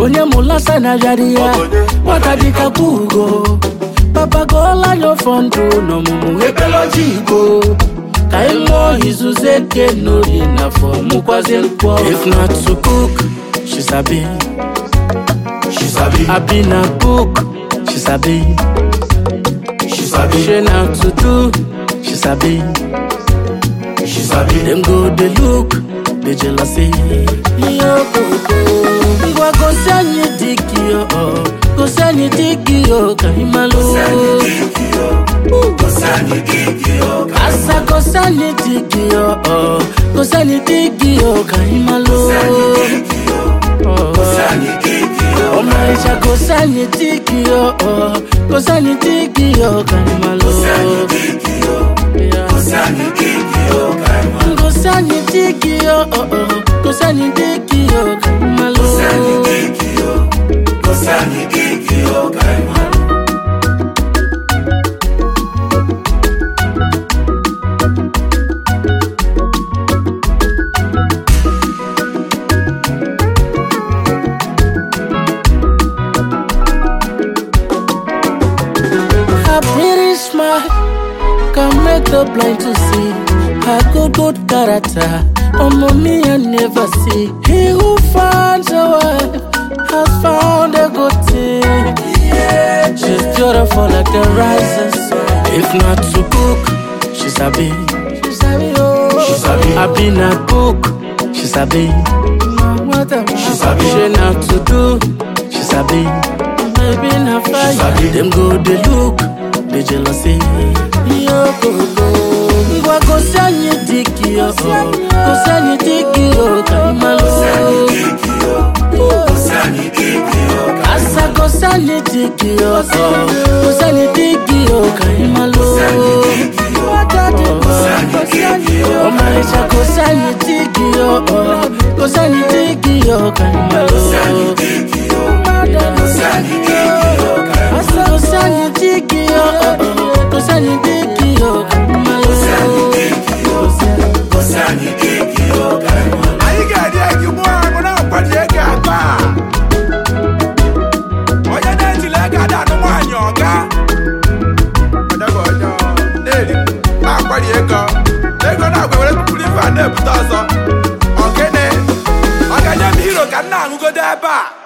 onye mụlasa na bịara ya nwata dịka ugo papa gụọla anya ọfọ ndụ n'ọmụmụ ekpeloji igbo ka ị mụọ izuzu eke n'orie n'afọ mụkwazi nkwọ if not to cook she sabi She sabi, abi na cook she sabi she sabi, she na to do she sabi she sabi. dem go dey look dey jealousy. ngwa gosi anyị dịkị o gosi anyị dịkị o ka ị malụ asa gosi anyị dịkị o gosi anyị dịkị o ka ị malụ ọmarịcha gosi anyị dịkị o gosi anyị dịkị o ka ị malụ gosi anyị dịkị o gosi anyị dịkị o ka ị malụ Her pretty smile can make the blind to see. Her good, good character, oh mommy I never see. He who finds a wife has found a good thing. Yeah, she's beautiful like the rising sun. If not to cook, she's a bee. She's a bee, oh. She sabi. I been a cook, she's a bee. She sabi. She not to do, she's a bee. Baby na fire, sabi. them go they look, they jealousy. Yo go go, ngwa gosi anyị dịkị yo, gosi anyị dịkị yo, ka ị malụ. Asa gosi anyị dịkị yo, gosi anyị dịkị yo, ka ị malụ. Ọmarịcha gosi anyị dịkị yo, gosi anyị dịkị yo, ka ị malụ. Asa gosi anyị dịkị yo, gosi anyị dịkị yo, ka ị malụ. anyị ga-eri egi mụọ agụ na-akwado ego akpa a. onye na-ejila ego adanụ nwaanyị ọga Ọdago onye ọ na-eri na-akwari ego ego na-agwa were tụpụrụ ife a na-ebute ọzọ ọgene ọ ga-nye m hiro ka m na-aṅụgodo ebe a